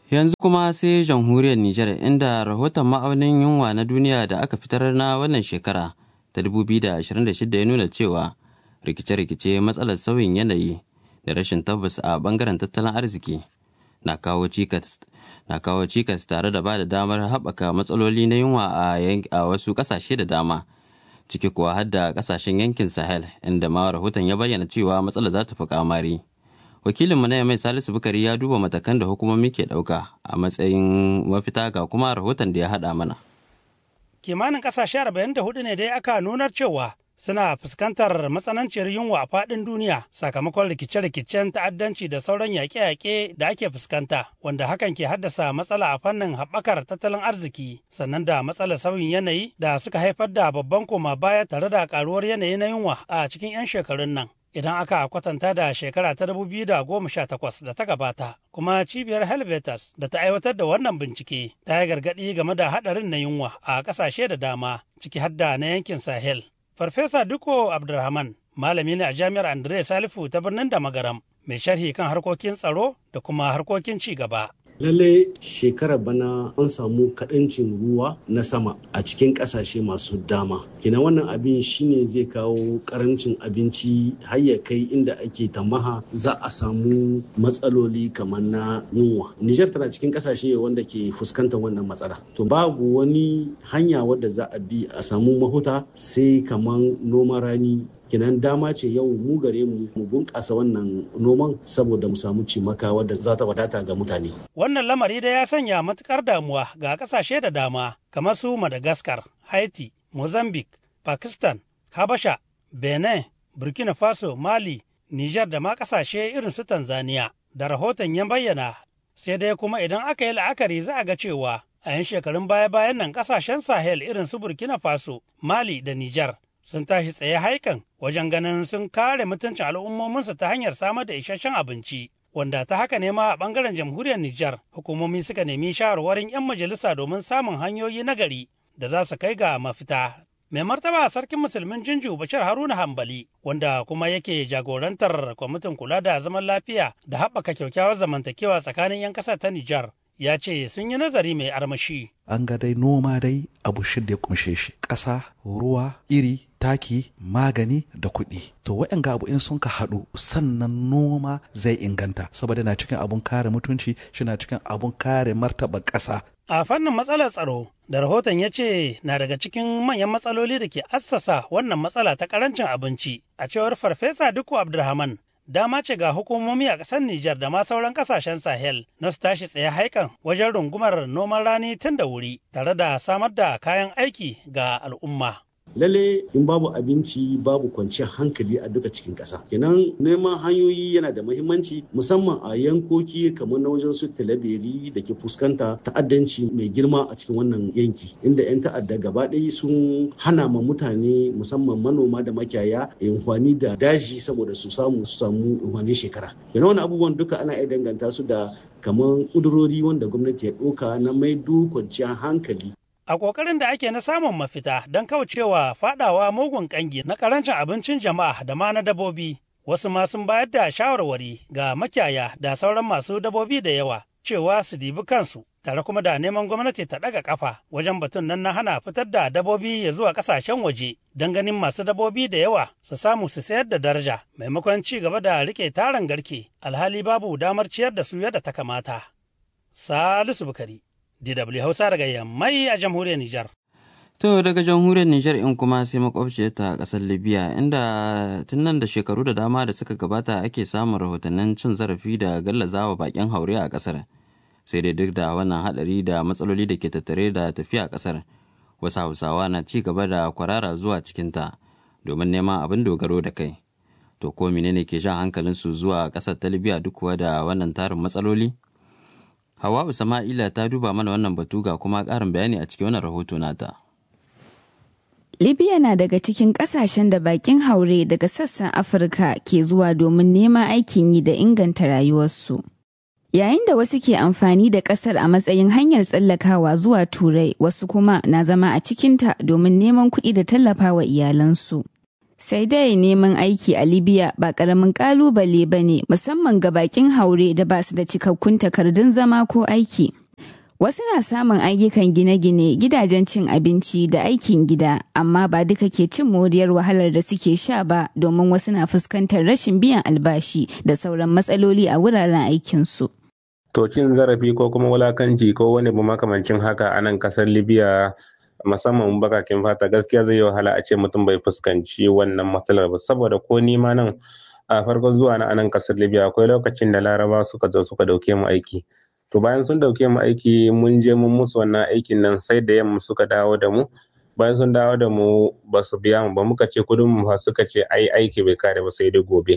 Yanzu kuma sai jamhuriyar Nijar inda rahoton ma'aunin yunwa na duniya da aka fitar na wannan shekara ta 2026 ya nuna cewa rikice-rikice matsalar sauyin yanayi da rashin tabbas a bangaren tattalin arziki na kawo cikas na kawo cikas tare da ba da damar haɓaka matsaloli na yunwa a wasu ƙasashe da dama ciki kuwa har da ƙasashen yankin sahel inda ma rahoton ya bayyana cewa matsalar za ta fi kamari wakilinmu na mai salisu bukari ya duba matakan da hukumomi ke ɗauka a matsayin mafita ga kuma rahoton da ya haɗa mana kimanin ƙasashe 44 ne dai aka nunar cewa suna fuskantar matsananciyar yunwa a faɗin duniya sakamakon rikice-rikicen ta'addanci da sauran yaƙe-yaƙe da ake fuskanta wanda hakan ke haddasa matsala a fannin haɓakar tattalin arziki sannan da matsalar sauyin yanayi da suka haifar da babban koma baya tare da ƙaruwar yanayi na yunwa a cikin 'yan shekarun nan idan aka kwatanta da shekara ta 2018 da ta gabata kuma cibiyar helvetas da ta aiwatar da wannan bincike ta yi gargaɗi game da haɗarin na yunwa a ƙasashe da dama ciki har da na yankin sahel Farfesa Duko Abdulrahman malami ne a jami'ar Andre Salifu ta birnin da magaram mai sharhi kan harkokin tsaro da kuma harkokin ci gaba. Lalle shekarar bana an samu kaɗancin ruwa na sama a cikin ƙasashe masu dama. Kina wannan abin shine zai kawo ƙarancin abinci har ya kai inda ake tamaha za a samu matsaloli kamar na yunwa. Nijar tana cikin ƙasashe wanda ke fuskantar wannan matsala. To babu wani hanya wadda za a bi a samu mahuta sai kamar noman rani kinan dama ce yau mu gare mu mu bunƙasa wannan noman saboda mu samu cimaka wadda za ta wadata ga mutane. Wannan lamari da ya sanya matukar damuwa ga ƙasashe da dama kamar su Madagascar, Haiti, Mozambique, Pakistan, Habasha, Benin, Burkina Faso, Mali, Nijar da ma ƙasashe irin su Tanzania. Da rahoton ya bayyana sai dai kuma idan aka yi la'akari za a ga cewa a 'yan shekarun baya-bayan nan ƙasashen Sahel irin su Burkina Faso, Mali da Nijar sun tashi tsaye haikan wajen ganin sun kare mutuncin al'ummominsu ta hanyar samar da isasshen abinci wanda ta haka ne ma a bangaren jamhuriyar Nijar hukumomi suka nemi shawarwarin 'yan majalisa domin samun hanyoyi na gari da za su kai ga mafita. Mai martaba sarkin musulmin Jinju Bashir Haruna Hambali wanda kuma yake jagorantar kwamitin kula da zaman lafiya da haɓaka kyakkyawar zamantakewa tsakanin 'yan ƙasar ta Nijar ya ce sun yi nazari mai armashi. An ga dai noma dai abu shida ya kumshe shi ƙasa, ruwa, iri, taki, magani da kuɗi. To waɗanga abu in sun ka haɗu sannan noma zai inganta saboda na cikin abun kare mutunci shi na cikin abun kare martaba ƙasa. A fannin matsalar tsaro da rahoton ya ce na daga cikin manyan matsaloli da ke assasa wannan matsala ta karancin abinci a cewar farfesa Dukku Abdulrahman dama ce ga hukumomi a ƙasar Nijar da ma sauran ƙasashen Sahel na su tashi tsaye haikan wajen rungumar noman rani tun da wuri tare da samar da kayan aiki ga al'umma. lalle in babu abinci babu kwanciyar hankali a duka cikin ƙasa kenan neman hanyoyi yana da muhimmanci musamman a yankoki kamar na wajen su talabiri da ke fuskanta ta'addanci mai girma a cikin wannan yanki inda 'yan ta'adda gaba ɗaya sun hana ma mutane musamman manoma da makiyaya amfani da daji saboda su samu su samu amfanin shekara kenan wani abubuwan duka ana iya danganta su da kamar ƙudurori wanda gwamnati ya ɗauka na maido kwanciyar hankali a ƙoƙarin da ake na samun mafita don kaucewa faɗawa mugun ƙangi na ƙarancin abincin jama'a da ma na dabobi wasu ma sun bayar da shawarwari ga makiyaya da sauran masu dabobi da yawa cewa su dibi kansu tare kuma da neman gwamnati ta ɗaga ƙafa wajen batun nan na hana fitar da dabobi ya zuwa ƙasashen waje don ganin masu dabobi da yawa su samu su sayar da daraja maimakon ci gaba da riƙe taron garke alhali babu damar ciyar da su yadda ta kamata. Salisu Bukari DW Hausa daga Yammai a jamhuriyar Nijar. To daga jamhuriyar Nijar in kuma sai makwabciyar ta kasar Libya inda tun nan da shekaru da dama da suka gabata ake samun rahotannin cin zarafi da gallazawa bakin haure a kasar. Sai dai duk da wannan hadari da matsaloli da ke tattare da tafiya a kasar, wasu Hausawa na ci gaba da kwarara zuwa cikinta domin neman abin dogaro da kai. To ko menene ke jan hankalinsu zuwa kasar ta Libya duk kuwa da wannan tarin matsaloli? Hawa'u Sama'ila ta duba mana wannan batu ga kuma ƙarin bayani a cikin wannan rahoto nata. Libya na daga cikin ƙasashen da bakin haure daga sassan Afirka ke zuwa domin neman aikin yi da inganta rayuwarsu. Yayin da wasu ke amfani da ƙasar a matsayin hanyar tsallakawa zuwa Turai, wasu kuma na zama a cikinta domin neman kuɗi da tallafawa iyalansu. Sai dai neman aiki a Libya ba ƙaramin ƙalubale ba ne musamman ga bakin haure da ba su da cikakkun takardun zama ko aiki. Wasu na samun ayyukan gine-gine, gidajen cin abinci da aikin gida, amma ba duka ke cin moriyar wahalar da suke sha ba domin wasu na fuskantar rashin biyan albashi da sauran matsaloli a wuraren aikinsu. To cin zarafi ko kuma wulakanci ko wani bu makamancin haka a nan kasar Libya musamman bakakin fata gaskiya zai yi wahala a ce mutum bai fuskanci wannan matsalar ba saboda ko ni ma nan a farkon zuwa na anan kasar Libya akwai lokacin da Laraba suka zo suka dauke mu aiki. To bayan sun dauke mu aiki mun je mun musu wannan aikin nan sai da yamma suka dawo da mu bayan sun dawo da mu ba su biya mu ba muka ce kudin mu fa suka ce ai aiki bai kare ba sai dai gobe.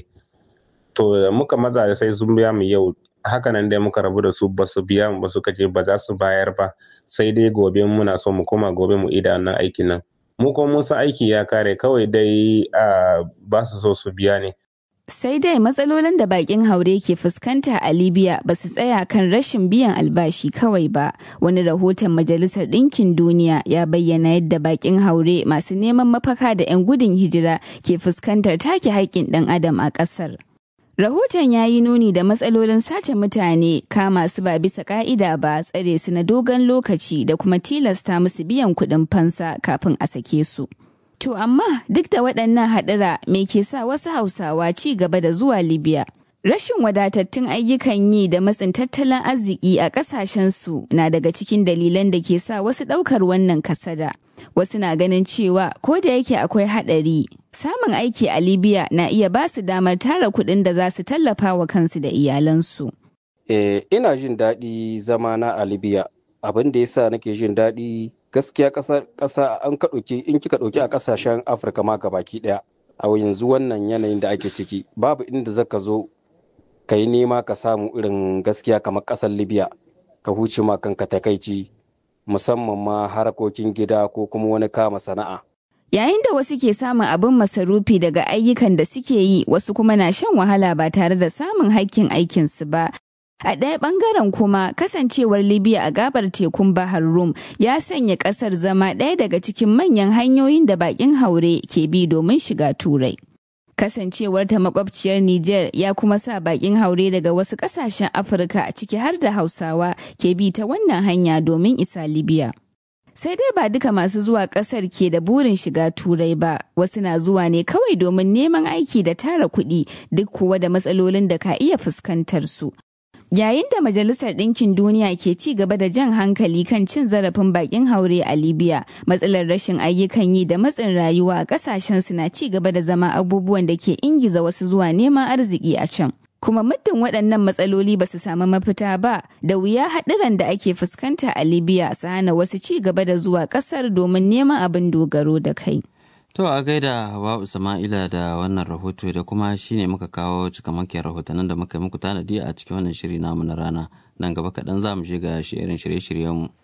To muka maza da sai sun biya mu yau hakanan dai muka rabu da su ba su biya mu ba suka ce ba za su bayar ba sai dai gobe muna so mu koma gobe mu ida wannan aikin nan mu kuma mun san aiki ya kare kawai dai ba su so su biya ne Sai dai matsalolin da bakin haure ke fuskanta a Libya ba su tsaya kan rashin biyan albashi kawai ba. Wani rahoton Majalisar Ɗinkin Duniya ya bayyana yadda bakin haure masu neman mafaka da 'yan gudun hijira ke fuskantar take haƙƙin ɗan adam a ƙasar. Rahoton ya yi nuni da matsalolin sace mutane kama su ba bisa ka'ida ba tsare su na dogon lokaci da kuma tilasta musu biyan kuɗin fansa kafin a sake su. To amma duk da waɗannan haɗura me ke sa wasu Hausawa ci gaba da zuwa Libya? Rashin wadatattun ayyukan yi da matsin tattalin arziki a ƙasashensu na daga cikin dalilan da ke sa wasu ɗaukar wannan kasada. Wasu na ganin cewa ko da yake akwai haɗari, samun aiki a Libya na iya ba su damar tara kuɗin da za su tallafa wa kansu da iyalansu. Eh, ina jin daɗi zamana a Libya. Abin da yasa nake jin daɗi gaskiya ƙasa an ka ɗauki in kika ɗauki a ƙasashen Afirka ma gabaki ɗaya. A yanzu wannan yanayin da ake ciki babu inda zaka zo ka yi nema ka samu irin gaskiya kamar ƙasar Libya ka huce ma kanka takaici musamman ma harkokin gida ko kuma wani kama sana'a. Yayin da wasu ke samun abin masarufi daga ayyukan da suke yi wasu kuma na shan wahala ba tare da samun haƙƙin aikinsu ba. A ɗaya ɓangaren kuma kasancewar Libya a gabar tekun Bahar Rum ya sanya ƙasar zama ɗaya daga cikin manyan hanyoyin da baƙin haure ke bi domin shiga Turai. Kasancewar ta makwabciyar Nijar ya kuma sa baƙin haure daga wasu ƙasashen Afirka ciki har da Hausawa ke bi ta wannan hanya domin isa Libya. Sai dai ba duka masu zuwa ƙasar ke da burin shiga Turai ba, wasu na zuwa ne kawai domin neman aiki da tara kuɗi duk kuwa da matsalolin da ka iya fuskantar su. Yayin da Majalisar Ɗinkin Duniya ke ci gaba da jan hankali kan cin zarafin bakin haure a Libya, matsalar rashin ayyukan yi da matsin rayuwa a ƙasashen su na ci gaba da zama abubuwan da ke ingiza wasu zuwa neman arziki a can. Kuma muddin waɗannan matsaloli ba su samu mafita ba, da wuya haɗuran da ake fuskanta a Libya su hana wasu ci gaba da zuwa ƙasar domin neman abin dogaro da kai. To a gaida Hawa'u Sama'ila da wannan rahoto da kuma shine muka kawo cikamakiyar rahotannin da muka yi muku tanadi a cikin wannan shiri namu na rana. Nan gaba kaɗan za mu shiga shirin shirye-shiryenmu.